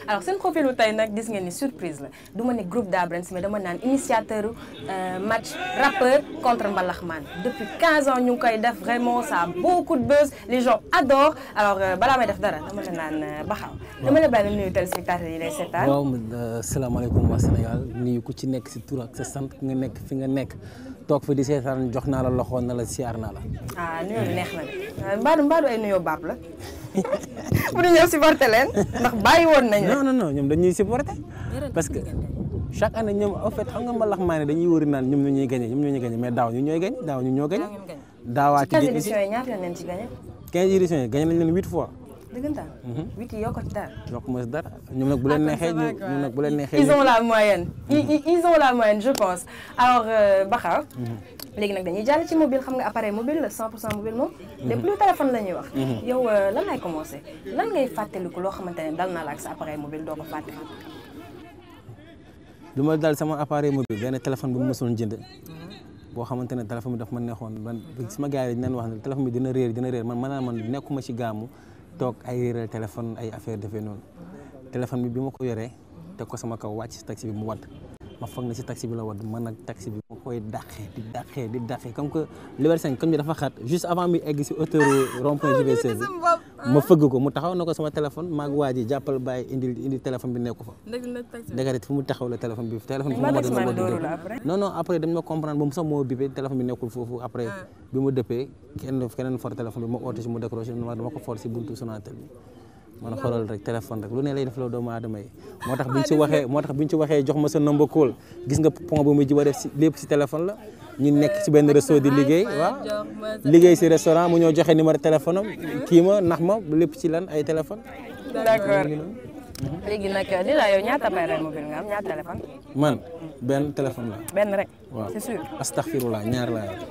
alors seen profilu tey nag gis ngeen ni surprise la du ma ne groupe d'Abrens mais dama naan initiateur match rappeur contre mbalaxmaan depuis 15 ans ñu ngi koy def vraiment ça a beaucoup de buzz les gens adorent alors balaa may def dara dama la naan baxaw dama la bàyyi nuyu téléspectateurs yi lay seetaan waaw salaamaaleykum waa Sénégal nuyu ku ci nekk si tur ak sa sant nga nekk fi nga nekk toog fi di seetaan jox naa la loxo na la siyaar naa la. ah nuyoo neex na de mbaadu mbaadu ay nuyoo baab la pour ñu ñëw supporter leen ndax bàyyi woon nañu non non non ñoom dañuy supporter parce que chaque année ñoom en fait xam nga mbalax maa ne dañuy wëri naan ñoom ñoo ñuy gagné ñoom ñoo ñuy gagné mais daaw ñu ñooy gagné daaw ñu ñoo gagné. daawaati ci 15 éditions yi ñaata yoon leen ci gagné. 15 éditions yi gagné nañ leen 8 fois. dëggantaan. huit yi yokk ci dara. yokk ma si dara ñoom nag bu leen neexee ñoom nag bu leen neexee. ils ont la moyenne. ils ont la moyenne je pense alors Bakar. léegi nag dañuy jàll ci mobile xam nga appareil mobile la 100% mobile moom. lépp lu téléphone la ñuy wax. yow lan lay commencé lan ngay fàttaliku loo xamante ne dal na la ak sa appareil mobile doo ko fàtte. lu ma dal sama appareil mobile benn téléphone bu ma mësoon jënd. boo xamante ne téléphone bi daf ma neexoon man sama gars yi dañu leen wax ne téléphone bi dina réer dina réer man maanaam man nekkuma ci gaamu toog ay réeral téléphone ay affaire defee noonu téléphone bi bi ma ko yoree teg ko sama kaw wàcc si taxi bi mu wadd ma foog ne si taxi bi la wadd man nag taxi bi ma koy dàqee di dàqee di dàqee comme que Liberté 5 comme ni dafa xat juste avant mi egg si hauteur rond-point JVC bi ma fëgg ko mu taxaw na ko sama téléphone maag waa ji jàppal bàyyi indi indi téléphone bi nekku fa dëgg fu mu taxaw la téléphone bi téléphone bi moo wadd non non après dañ ma comprendre ba mu sax moo bipé téléphone bi nekkul foofu après bi ma dëppee kenn keneen for téléphone bi ma oote si mu décroché ma dama ko for si buntu Sonatel bi man xoolal rek téléphone rek lu ne lay def la doomu aadama yi moo tax buñ ci waxee moo tax buñ ci waxee jox ma sa number call gis nga pont bu mujj ba def si lépp si téléphone la ñu nekk si benn resto di liggéey waaw liggéey si restaurant mu ñoo joxe numéro téléphone am kii ma nax ma lépp ci lan ay téléphone d'accord léegi nag dina yow ñaata appareil mobile nga am ñaata téléphone man benn téléphone la benn rek waaw c'est sûr astaghfirullah ñaar laa yore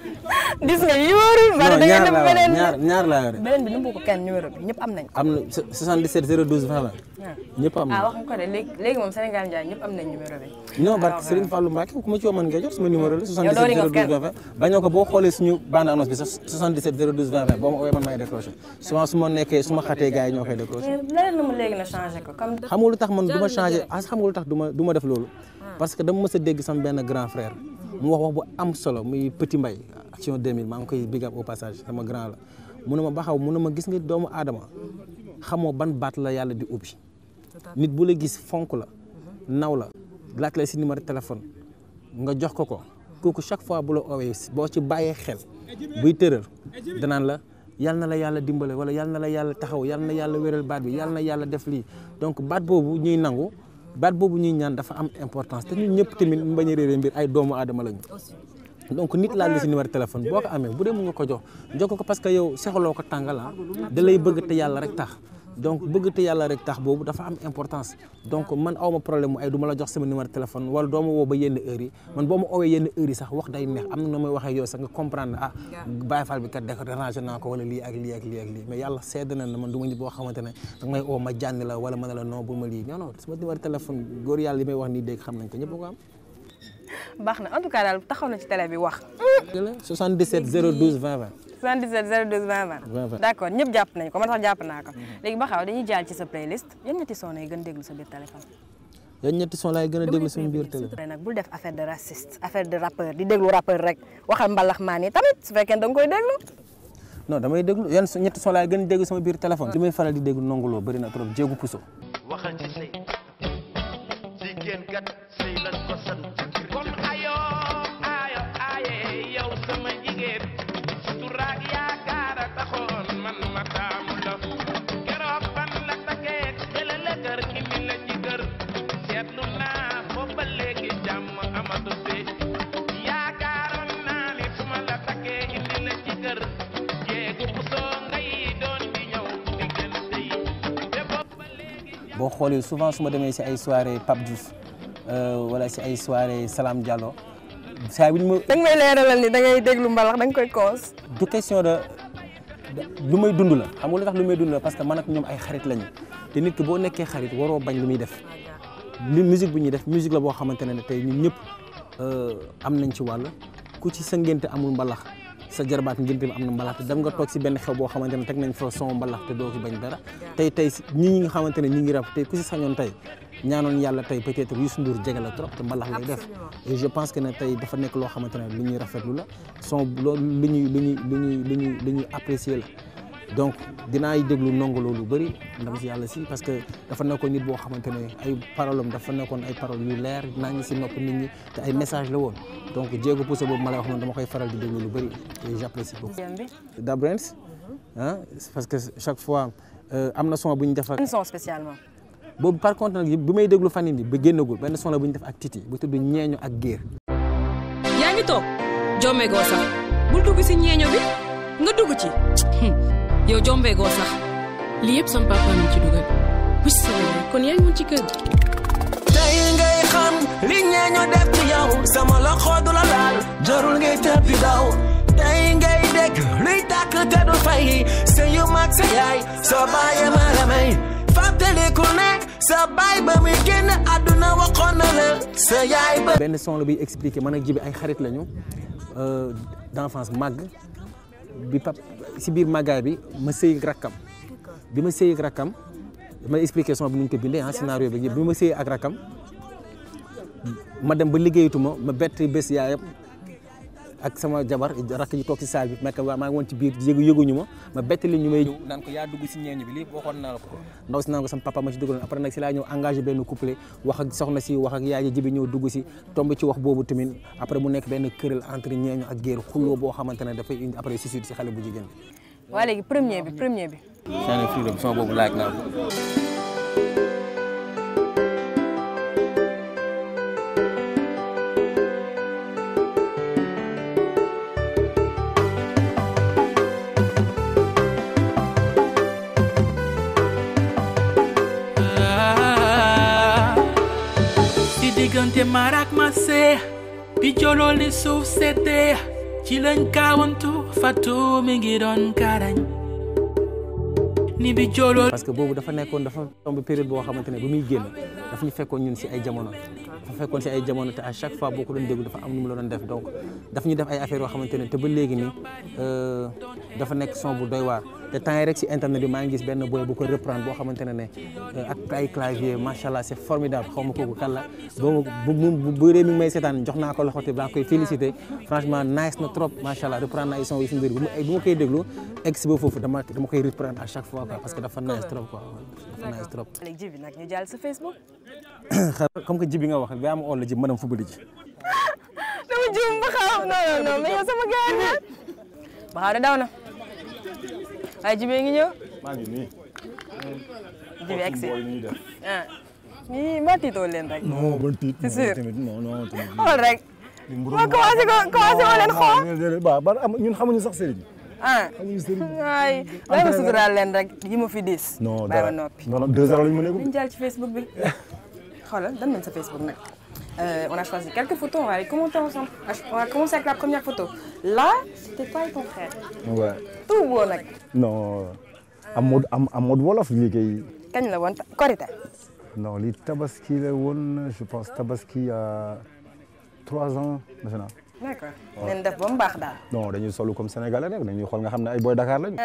gis nga yi wóorul bari da ngeen def beneen ñaar ñaar laa yore beneen bi nëbbu ko kenn numéro bi ñëpp am nañ ko am na 77 012 20 ñëpp am ah na wax nga ko de léegi léegi moom Sénégal Ndiaye ñëpp am nañ numéro bi non barke Serigne Fallou Mbacke ku ma ci woo mën nga jot sama numéro la Yow doo ring 77 of kenn. 012 20 bañoo ko boo xoolee suñu bande annonce bi sax 77 012 20 boo ma oowee man maay décroché souvent su ma nekkee su ma xatee gars yi ñoo koy décroché mais leneen na mu léegi na changé ko comme xam nga lu tax man du ma changé ah xam nga lu tax du ma du ma def loolu parce que dama mës a dégg sama benn grand frère mu wax wax bu am solo muy Petit Mbaye action 2000 maa ngi koy big up au passage sama grand la mu ne ma baxaw mu ne ma gis nga doomu aadama xamoo ban baat la yàlla di ubbi nit bu la gis fonk la naw la laaj la si numéro téléphone nga jox ko ko kooku chaque fois bu la oowee boo ci bàyyee xel buy tëral danaan la yal na la yàlla dimbale wala yal na la yàlla taxaw yal na yàlla wéral baat bi yal na yàlla def lii donc baat boobu ñuy nangu baat boobu ñuy ñaan dafa am importance te ñun ñëpp tamit mu bañ a réeré mbir ay doomu aadama lañu donc nit laal la si numéro téléphone boo ko amee bu dee mu nga ko jox jox ko parce que yow soxloo ko tàngal ah da lay bëgg te yàlla rek tax donc bëgg te yàlla rek tax boobu dafa am importance donc man awma problème mu ay du ma la jox sama numéro téléphone wala doo ma woo ba yenn heures yi man boo ma oowee yenn heures yi sax wax day neex am na noo may waxee yow sax nga comprendre ah Baye Fall bi kat deko dérangé naa ko wala lii ak lii ak lii ak lii mais yàlla sedd na ne man du ma nit boo xamante ne danga may oo ma jànni la wala ma ne la non bu ma lii non non sama numéro téléphone góor yàlla li may wax nii dégg xam nañ ko ñëpp ko am baax na en tout cas daal taxaw na ci télé bi wax 77 012 20 20 77 012 20 20 d'accord ñëpp jàpp nañ ko man sax jàpp naa ko léegi ba xaw dañuy jàll ci sa playlist yan ñetti son yi gën déglu sa biir téléphone yan ñetti son laay gën a déglu suñu biir télé nag bul def affaire de raciste affaire de rappeur di déglu rappeur rek waxal mbalax maan yi tamit su fekkee da nga koy déglu non damay déglu yan su- ñetti son laay gën a déglu sama biir téléphone li may faral di déglu nonguloo bëri na trop jéegu puso waxal ci sëy jigéen kat sëy lan ko sant kon ayo ayo aye yow sama jigéen suturaak yaakaar a taxoon man ma taamu la keroog ban la takkee jële la kër indi la ci kër seetlu naa boobu ba léegi jàmm amatu fi yaakaaroon naa ni su ma la takkee indi la ci kër jéegu bu soo ngay doon di ñëw diggante yi te boobu ba léegi boo xoolee souvent su ma demee si ay soirée Pape Diouf euh, wala si ay soirée Salam Diallo saa bu ñu ma da nga may leeralal ni da ngay déglu mbalax da nga koy koos du question de de- lu may dund la xam nga lu tax lu may dund la parce que man ak ñoom ay xarit lañu te nit ki boo nekkee xarit waroo bañ lu muy def li musique bu ñuy def musique la boo xamante ne tey ñun ñëpp euh, am nañ ci wàll ku ci sa ngénte amul mbalax sa jarbaat ngénte mi am na mbalax te dem nga toog si benn xew boo xamante ne teg nañ fa son mbalax te doo ci bañ dara tey tey si ñi ñi nga xamante ne ñi ngi rap tey ku si sañoon tey ñaanoon yàlla tey peut-être Youssou Ndour jege la trop te mbalax lay def et je pense que ne tey dafa nekk loo xamante ne lu ñuy rafetlu la son loolu lu ñuy lu ñuy lu ñuy lu ñuy lu ñuy apprécier la donc dinaay déglu nongo loolu bëri ndam si yàlla si parce que dafa nekkoon nit boo xamante ne ay parole am dafa nekkoon ay parole yu leer naa ngi si nopp nit ñi te ay message la woon donc jéego poussé boobu ma lay wax noonu dama koy faral di déglu lu bëri et j'apprécie beaucoup. deuxième bi Dabrens ah parce que chaque fois euh, am na son bu ñu def ak ban son spécialement boobu par contre nag bi may déglu fan yii nii ba génnagul benn son la bu ñu def ak Titi bu tudd ñeeño ak géer yaa ngi toog jombegoo sax bul dugg si ñeeño bi nga dugg ci yow jombegoo sax lii yëpp sama papa mi ci dugal wis sama yaay kon yaa ngi woon ci kër gi tey ngay xam li ñeeño def ci yow sama loxo du la laal jarul ngay tëbbi daw tey ngay dégg luy tàkk te du fay sa yu mag sa yaay sa baay ma la may fàttaliku ne sa baay ba muy génn àdduna waxoon na la sa yaay ba benn son la buy expliqué man ak jibi ay xarit lañu euh, d'enfance màgg bi pap si biir màggaay bi ma sëy ak rakkam bi ma sëy ak rakkam ma expliqué son bi nu ñu ko bindee ah scénario bi bi ma sëy ak rakkam ma dem ba liggéeyatuma ma bett bés yaayam ak sama jabar rakk ji toog si saal bi mekk maa ngi woon ci biir yëgu yëguñu ma ma bett li ñu may ñëw naan ko yaa dugg si ñeeñu bi lii waxoon naa la ko ndaw si naan ko sama papa ma ci dugaloon après nag si laa ñëw engagé benn couplet wax ak soxna si wax ak yaay ji jibi ñëw dugg si tomb ci wax boobu tamit après mu nekk benn këral entre ñeeñu ak géer xulloo boo xamante ne dafay indi après suscite si xale bu jigéen bi waa léegi premier bi premier bi Shine Freedom son boobu laaj naa ko si diggante marak ma see bi joloo li suuf seddee ci lañ kaawantu fatu mi ngi doon karañ ni bi joloo parce que boobu dafa nekkoon dafa tombe période boo xamante ne bu muy génn dafa ñu fekkoon ñun si ay jamono dafa fekkoon si ay jamono te à chaque fois boo ko doon déglu dafa am nu mu la doon def donc daf ñu def ay affaires yoo xamante ne te ba léegi nii euh, dafa nekk son bu doy waar te temps yi rek si internet bi maa ngi gis benn boy bu ko reprendre boo xamante ne ne euh, ak ay clavier macha allah c'est formidable xaw ma kooku kan la bu bu bu bu réew mi ngi may seetaan jox naa ko loxo te baa koy féliciter franchement nice na trop macha allah reprendre na ay son yi si mbir bu ma bu ma koy déglu egg si ba foofu dama dama koy reprendre à chaque fois quoi parce que dafa nice trop quoi dafa nice trop. léegi jibi nag ñu jàll sa Facebook comme que ji bi nga wax ba am ol la ji mënam fubali ji dama juum ba xaw non non non mais yow sama gars nga ba xaw de daw na waaye jibee ngi ñëw maa ngi nii. jibi egg si booy ñuy def. ah ñii ma tiitoo leen rek non bon tiit. C'est sûr. tamit non non tamit. xool rek ma commencé ko commencé ma leen xool xool. waaw ba am ñun xamuñu sax sëriñ. ah xamuñu sëriñ. waay bàyyi ma suturaal leen rek yi ma fi diis non bàyyi ma dara noppi non non deux heures lañu mën a ñu jàll ci Facebook bi xoolal dan nañ sa Facebook nag Euh, on a choisi quelques photos, on va les commenter ensemble. On va commencer avec la première photo. Là, c'était toi et ton frère. ouais Tout beau nag. non am mode am am mode wolof lii kay. kañ la woon korité. non lii tabaski la woon je pense tabaski il y a trois ans defe naa. D'accord. nañ def ba mu baax daal. non dañuy solu comme sénégalais rek dañuy xool nga xam ne ay boy Dakar lañu.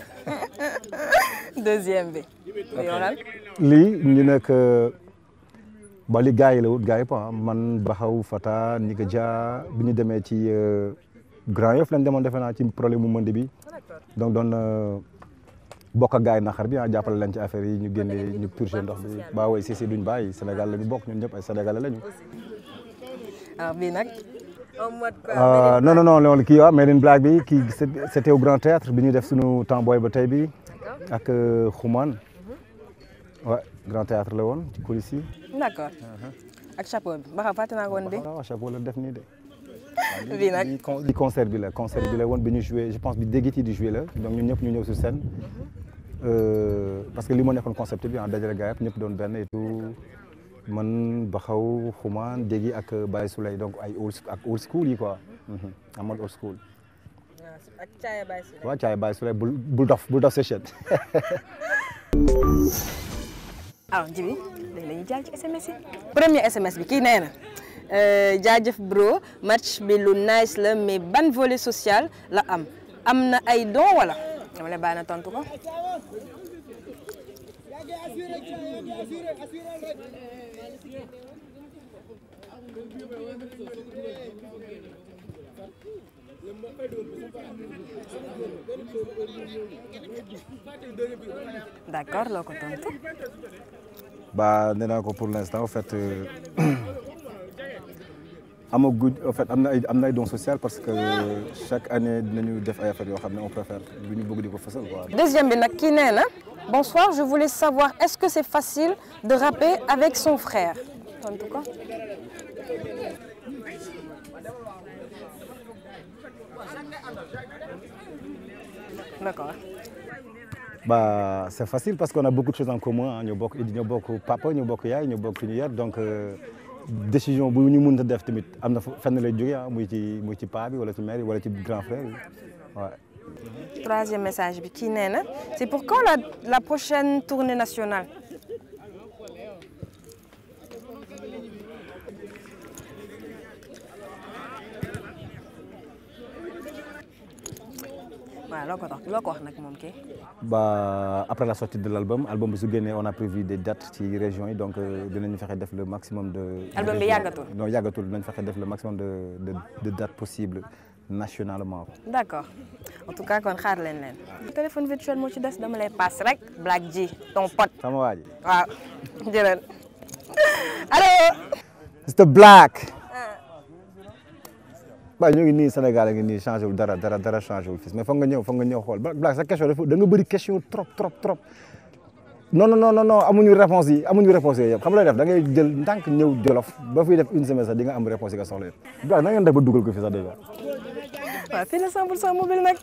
Deuxième bi. yoral. lii ñu nekk ba li gars yi la wut gars yi pa man Baxaw Fata Nika Dia bi ñu demee ci euh, Grand Yoff lañ demoon defe naa ci problème mu mënd bi donc doon euh, bokk ak gars yi naxar bi ah jàppale leen ci affaire yi ñu génne ñu purger ndox bi ba way si si duñ bàyyi Sénégal la ñu bokk ñun ñëpp ay Sénégalais lañu. alors bii nag. en mode Euh, non non non loolu kii waa Made in Black bi kii c'est- c'était au Grand Théâtre bi ñuy def suñu temps booy ba tey bi ak euh, Xuman ouais Grand Théâtre la woon ci coulisses yi. D'accord. ak chapeau bi ba xam fàtte naa ko woon de. waaw chapeau la def nii de. bii nag. li con- li concert bi la concert bi la woon bi ñu joué je pense bi déggiti di joué la donc ñun ñëpp ñu ñëw sur scène Euh, parce que li moo nekkoon concept bi ah dajale gars yëpp ñëpp doon benn et tout man Baxaw Xuman déggi ak Baye Souley donc ay old ak old school yi quoi Mhm. en mode old school. ak caaya bay si. waaw caay Baye Souley bul bul dof bul dof session. alors Djibi léegi la ñuy jàll ci SMS yi. premier SMS bi kii nee na Euh, jaajëf bro match bi lu nice la mais ban volet social la am am na ay don wala dama lay bàyyi na tontu ko. d'accord loo ko tontu. bah nee naa ko pour l'instant en fait euh, amaguñ en fait am na ay am na ay dons social parce que chaque année dinañu def ay affaires yoo xam ne on préfère du ñu bëgg di ko fësal quoi. deuxième bi nag kii nee na bonsoir je voulais savoir est-ce que c'est facile de rapper avec son frère tontu ko. d'accord. bah c'est facile parce qu'on a beaucoup de choses en commun ah ñoo bokk ñoo bokk papa ñoo bokk yaay ñoo bokk fi ñu yar donc euh, décision bu ñu mën a def tamit am na fenn lay jógee ah muy ci muy ci paa bi wala ci mère bi wala ci grand frère bi waaw. troisième message bi kii nee na c'est pour quand la la prochaine tournée nationale. waaw loo ko tax loo ko wax nag moom kii. bah après la sortie de l'album album bi su génnee on a prévu des dates ci régions yi donc euh, dinañu fexe def le maximum de. album bi yàggatul. non yàggatul dinañ fexe def le maximum de de de dates possibles nationalement. d'accord en tout cas kon xaar leen leen. téléphone virtuel moo ci des dama lay passe rek Black G ton pote. sama waa ji. waaw jërëjëf allo. Mr Black. waaw ñu ngi nii Sénégal a ngi nii changé wul dara dara dara changé wul fii mais foog nga ñëw foog nga ñëw xool Black sa question dafa da nga bëri question trop trop trop non non non non amuñu réponse yi amuñu réponse yooyu yëpp xam nga lay def da ngay jël ndànk ñëw Jolof ba fiy def une semaine sax di nga am réponse yi nga soxla yëpp Black na ngeen def ba dugal ko fii sax déjà waaw fii la 100% mobile nag.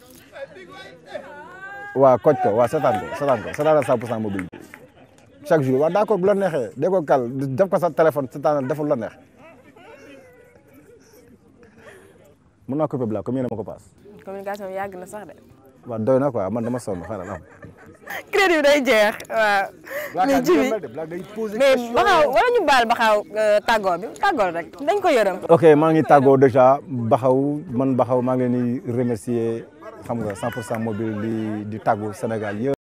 waaw koj ko waaw seetaan ko seetaan ko seetaan 100 pour cent mobile bi chaque jour waaw d'accord bu la neexee dee ko kal def ko sa téléphone seetaan deful la neex mën naa coupé Black comme yéen a ma ko paas communication bi yàgg na sax de. waaw doy na quoi man dama sonn xaaral am crédit bi day jeex waaw. mais ji bi mais baxaw wala ñu baal baxaw tàggoo bi tàggoo rek dañ ko yërëm. ok maa ngi tàggoo déjà Baxaw man Baxaw maa ngi leen di remercier xam nga 100 pour cent mobile di di tàggu Sénégal yëpp